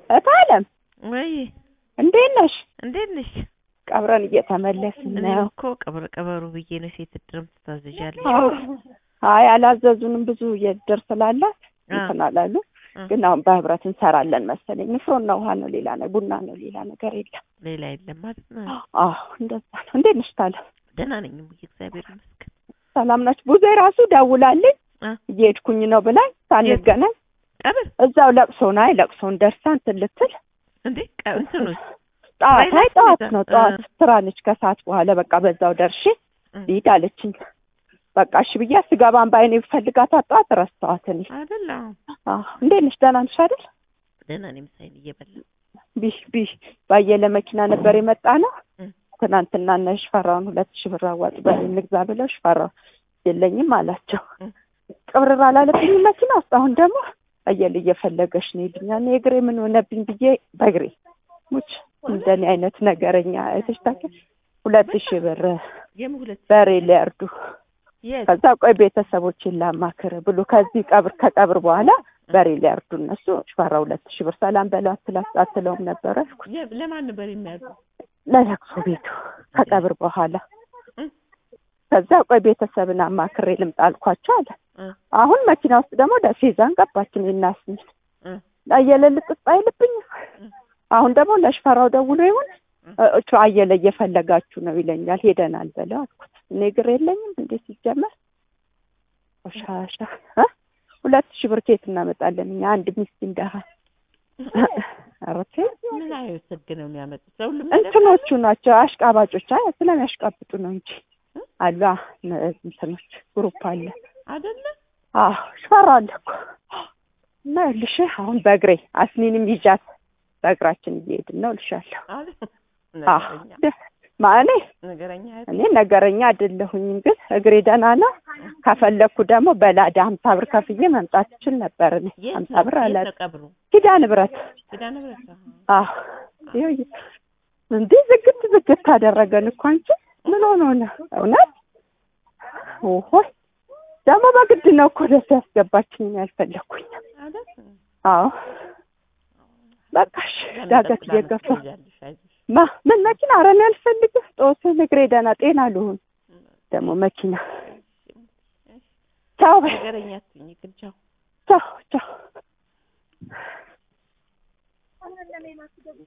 እታለም ወይ እንዴት ነሽ? እንዴት ነሽ? ቀብረን እየተመለስን እኔ ነው። እኮ ቀብር ቀበሩ ብዬ ነው ሴት ድርም ትታዘዣለሽ። አዎ። አይ አላዘዙንም። ብዙ የድር ስላላት አ፣ እንትን አላሉ። አ፣ ግን አሁን በህብረት እንሰራለን መሰለኝ። ንፍሮና ውሃ ነው፣ ሌላ ነው፣ ቡና ነው፣ ሌላ ነገር የለም። ሌላ የለም ማለት ነው። አዎ እንደዛ ነው። እንዴት ነሽ ታለም? ደህና ነኝ እሙዬ፣ እግዚአብሔር ይመስገን። ሰላም ናችሁ? ብዙ ራሱ ደውላልኝ አ፣ እየሄድኩኝ ነው ብላኝ ሳንገናኝ ቀብር እዛው ለቅሶ ነው። አይ ለቅሶን ደርሳ እንትን ልትል እንዴ ቀ- እንትኑስ ጠዋት አይ ቫይረስ ጠዋት ይዛ- ነው ጠዋት እ። ስራ ነች። ከሰዓት በኋላ በቃ በዛው ደርሼ እ፣ ልሂድ አለችኝ። በቃ እሺ ብዬ ስገባን በአይኔ ብፈልጋት ጠዋት ረስተዋት እኔ አይደል? አዎ፣ አዎ እንዴት ነሽ? ደህና ነሽ አይደል? ደህና ነኝ። ምሳዬን እየበላሁ ቢሽ ቢሽ ባየለ መኪና ነበር የመጣ ነው። እ፣ ትናንትና እነ ሽፈራውን ሁለት ሺህ ብር አዋጡ በል እንግዛ ብለው ሽፈራው የለኝም አላቸው። እ፣ ቅብርር አላለብኝም መኪና ውስጥ። አሁን ደግሞ አየለ እየፈለገሽ ነው ይሉኛል። እኔ እግሬ ምን ሆነብኝ ብዬ በእግሬ ሙች እንደኔ አይነት ነገረኛ አይተሽ ታውቂያለሽ? ሁለት ሺህ ብር የምን ሁለት በሬ ሊያርዱ የት ከዛ ቆይ ቤተሰቦችን ላማክር ብሎ ከዚህ ቀብር ከቀብር በኋላ በሬ ሊያርዱ እነሱ ሽፈራ ሁለት ሺህ ብር ሰላም በለው አትላት አትለውም ነበረ አልኩት። የ- ለማን ነበር የሚያርዱ? ለለቅሶ ቤቱ ከቀብር በኋላ እ፣ ከዛ ቆይ ቤተሰብን አማክሬ ልምጣ አልኳቸው አለ። እ፣ አሁን መኪና ውስጥ ደግሞ ደሴ ይዛን ገባችን እናስሚል እ፣ አየለ ልጥጥ አይልብኝም። አሁን ደግሞ ለሽፈራው ደውሎ ይሁን እቹ አየለ እየፈለጋችሁ ነው ይለኛል። ሄደናል በለው አልኩት። እኔ እግር የለኝም እንዴ ሲጀመር ቆሻሻ እ ሁለት ሺህ ብር ከየት እናመጣለን እኛ አንድ ምስኪን ደሃ ኧረ ተይ ምን አይነት ህግ ነው የሚያመጡት? ለሁሉም ነገር እንትኖቹ ናቸው አሽቃባጮች። አይ ስለሚያሽቃብጡ ነው እንጂ አሉ አ- እንትኖች ግሩፕ አለ። አይደለ? አዎ ሽፈራ አለ እኮ እና ይኸውልሽ አሁን በእግሬ አስኒንም ይዣት በእግራችን እየሄድን ነው እልሻለሁ። አይደል? አዎ ነገረኛ ደ- ማለኔ ነገረኛ አይደል? እኔ ነገረኛ አይደለሁኝም፣ ግን እግሬ ደህና ነው። ከፈለኩ ደግሞ በላዳ ሀምሳ ብር ከፍዬ መምጣት እችል ነበር። እኔ የት ሀምሳ ነው? ብር የት አለ ነው ቀብሩ? ኪዳነ ምሕረት ኪዳነ ምሕረት ነው። አዎ ይኸው ይ- እንዲህ ዝግት ዝግት አደረገን እኮ አንቺ ምን ሆኖ ነው እውነት? ኦሆ ደግሞ በግድ ነው እኮ ደስ ያስገባችኝ ነው ያልፈለኩኝ። አይደል? አዎ በቃሽ ዳገት እየገፋ ትይዣለሽ፣ አይዞሽ። ማ ምን መኪና ኧረ እኔ አልፈልግም። ጦስን እግሬ ደህና ጤና ልሁን ደግሞ መኪና ቻው በይ ነገረኛ አትሁኝ ግን ቻው። ቻው ቻው